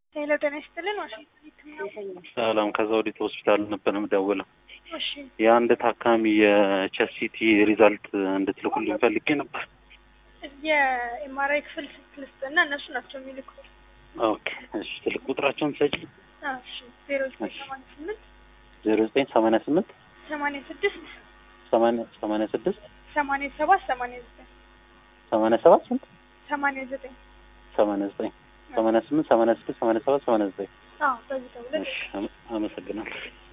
ሄሎ ጤና ይስጥልን ዋሽንግተን ህክምና ሰላም ከዘውዲቱ ሆስፒታል ነበር የምደውለው። እሺ የአንድ ታካሚ የቼስት ሲቲ ሪዛልት እንድትልኩልኝ ፈልጌ ነበር። የኤምአርአይ ክፍል ስልክ እና እነሱ ናቸው የሚልኩት። ኦኬ እሺ፣ ስልክ ቁጥራቸውን ሰጪ አዎ፣ እሺ ዜሮ ዘጠኝ ሰማንያ ስምንት ዜሮ ዘጠኝ ሰማንያ ስምንት ሰማንያ ስድስት ሰማንያ ሰማንያ ስድስት ሰማንያ ሰባት ሰማንያ ዘጠኝ ሰማንያ ሰባት ስንት ሰማንያ ዘጠኝ ሰማንያ ዘጠኝ ሰማንያ ስምንት ሰማንያ ስድስት ሰማንያ ሰባት ሰማንያ ዘጠኝ አዎ በዚህ ደውለን እሺ፣ አመ- አመሰግናለሁ።